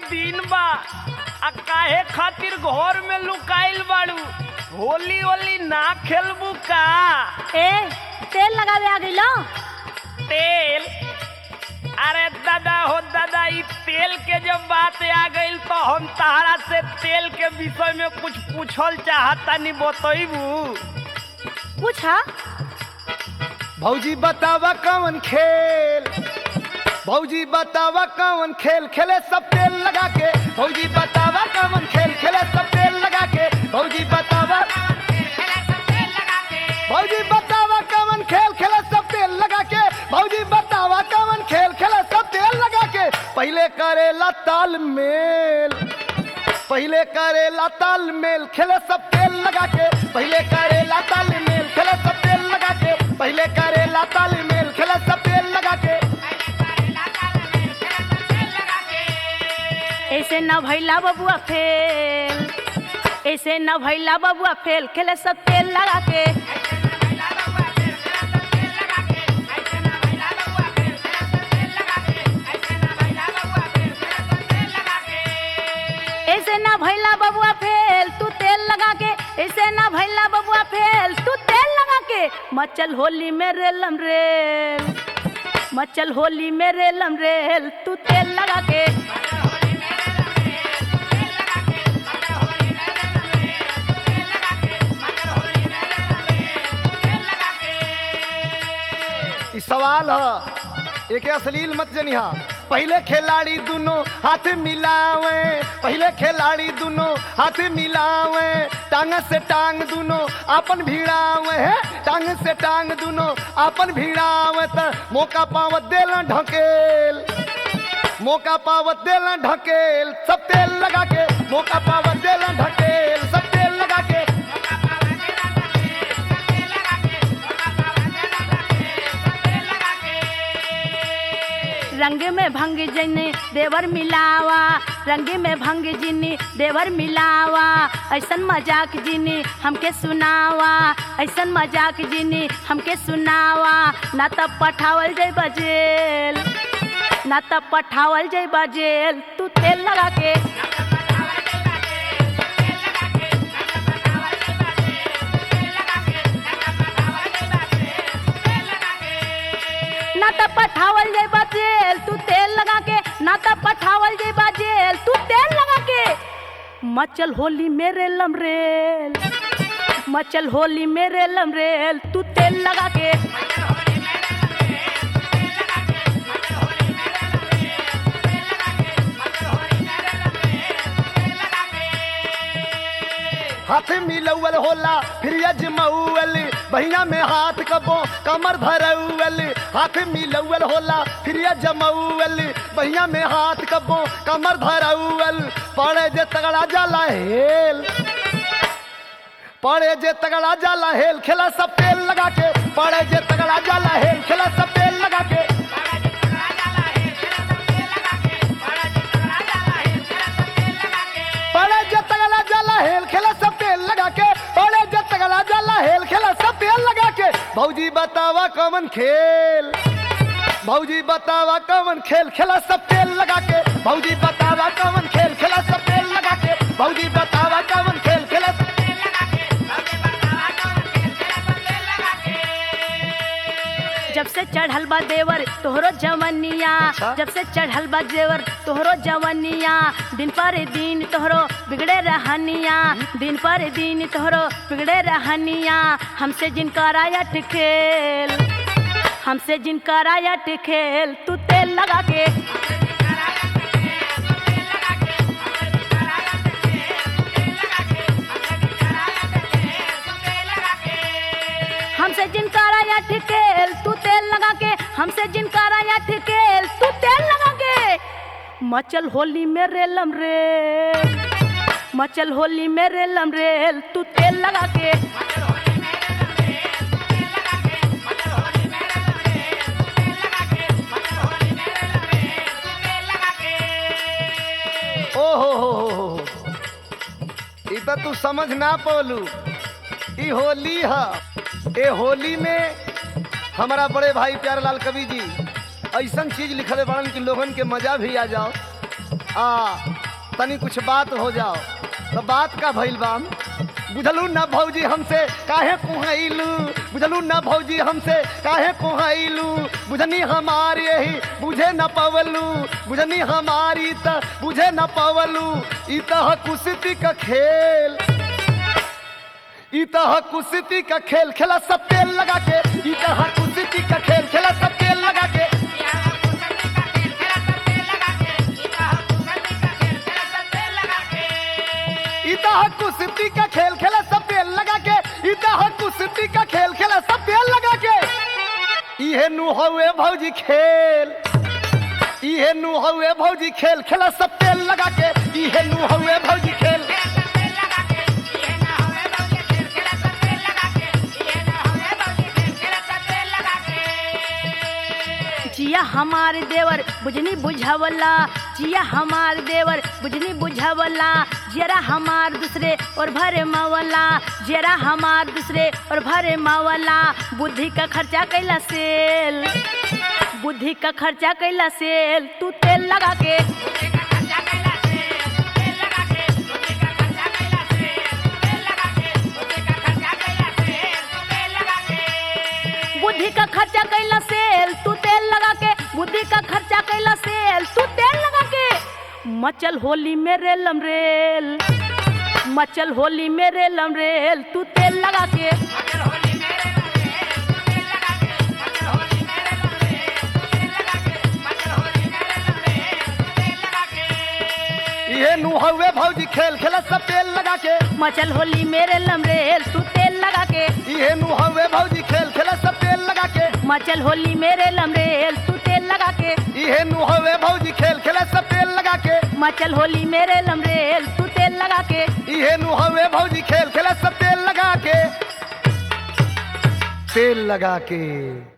दिन बा आ काहे खातिर घर में लुकाइल बाड़ू होली होली ना खेलबू का ए तेल लगावे आ गइलो तेल अरे दादा हो दादा ई तेल के जब बात आ गइल तो हम तहरा से तेल के विषय में कुछ पूछल चाहता नहीं बतैबू पूछा भौजी बतावा कौन खेल भौजी बतावा कौन खेल खेले सब तेल लगा के भौजी बतावा कौन खेल खेले सब तेल लगा के भौजी बतावा भौजी बतावा कौन खेल खेले सब तेल लगा के भौजी बतावा कौन खेल खेले सब तेल लगा के पहले करेला तालमेल पहले करेला तालमेल खेले सब तेल लगा के पहले करेला तालमेल खेले सब तेल लगा के पहले करेला तालमेल खेले सब तेल लगा के ऐसे न भैला बबुआ फेल ऐसे न भैला बबुआ फेल खेले सब तेल लगा के ऐसे ना भैला बबुआ फेल तू तेल लगा के ऐसे ना भैला बबुआ फेल तू तेल लगा के मचल होली में रेलम रेल मचल होली में रेलम रेल तू तेल लगा के ई सवाल है एक अश्लील मत जनिहा पहले खिलाड़ी दोनों हाथ मिलावे पहले खिलाड़ी दोनों हाथ मिलावे टांग से टांग दोनों आपन भिड़ावे है टांग से टांग दोनों आपन भिड़ावे त मौका पावत देला ढकेल मौका पावत देला ढकेल सब तेल लगा के मौका पावत देला ढकेल सब तेल लगा के रंग में भंग जिनी देवर मिलावा रंग में भंग जिनी देवर मिलावा ऐसन मजाक जिनी हमके सुनावा ऐसन मजाक जिनी हमके सुनावा ना तब पठावल जाई बजेल ना तब पठावल जाई बजेल तू तेल लगा के ना तब पठावल जाई बजेल तू तेल लगा के ना तब पठावल जाई बजेल तू तेल लगा के मचल होली मेरे लमरेल मचल होली मेरे लमरेल तू तेल लगा के हाथ मिलौल होला फिर अजमौल बहिया में हाथ कबो कमर धरौल हाथ मिलौल होला फिर अजमौल बहिया में हाथ कबो कमर धरौल पड़े जे तगड़ा जाला हेल पड़े जे तगड़ा जाला हेल खेला सब तेल लगा के पड़े जे तगड़ा जाला हेल खेला सब तेल लगा के पड़े जे तगड़ा जाला हेल खेला सब तेल लगा के पड़े जे तगड़ा जाला हेल खेला सब तेल लगा के भौजी बतावा कौन खेल भौजी बतावा कौन खेल खेला सब तेल लगा के भौजी बतावा कौन खेल खेला सब तेल लगा के भौजी बतावा कौन खेल खेला सब जब से चढ़ल बा देवर तोहरो जवनिया अच्छा। जब से चढ़ल बा देवर तोहरो जवनिया दिन पर दिन तोहरो बिगड़े रहनिया दिन पर दिन तोहरो बिगड़े रहनिया हमसे जिन करायट खेल हमसे जिन करायट खेल तू तेल लगा के हमसे जिन करायट खेल तू तेल लगा के हमसे जिन करायट खेल तू तेल लगा के मचल होली में रेलम रेल मचल होली में रेलम रेल तू तेल लगा के ओ हो हो हो हो हो। ई तो तू समझ ना पौलू ई होली है ए होली में हमारा बड़े भाई प्यारेलाल कवि जी ऐसन चीज लिखले बाड़न कि लोगन के मजा भी आ जाओ आ तनी कुछ बात हो जाओ तो बात का भइल बाम बुझलू ना भौजी हमसे काहे कुहैलू बुझलू ना भौजी हमसे काहे कुहैलू बुझनी हमारी यही बुझे न पवलू बुझनी हमारी त बुझे न पवलू ई तह कुश्ती का खेल ई तह कुश्ती का खेल खेला सब तेल लगा के ई तह कुश्ती का खेल खेला सब तेल लगा के इता कुश्ती का खेल खेला सब तेल लगा के इता कुश्ती का खेल खेला सब तेल लगा के इहे नु हवे भौजी खेल इहे नु हवे भौजी खेल खेला सब तेल लगा के इहे नु हवे भौजी खेल जिया हमार देवर बुझनी बुझावला जिया हमार देवर बुझनी बुझावला जरा हमार दूसरे और भरे मावला जरा हमार दूसरे और भरे मावला बुद्धि का खर्चा कैला सेल बुद्धि का खर्चा कैला सेल तू तेल लगा के बुद्धि का खर्चा कैला सेल तू तेल लगा के बुद्धि का खर्चा कैला सेल तू तेल लगा के मचल होली में रेलम रेल मचल होली में रेलम रेल तू तेल लगा के इहे नु हवे भौजी खेल खेला सब तेल लगा के मचल होली में रेलम रेल तू तेल लगा के इहे नु हवे भौजी खेल खेला सब तेल लगा के मचल होली में रेलम रेल तू तेल लगा के इहे नु हवे भौजी खेल खेला सब तेल लगा के मचल होली में रेलम रेल तू तेल लगा के इहे नु हवे भौजी खेल खेला सब तेल लगा के तेल लगा के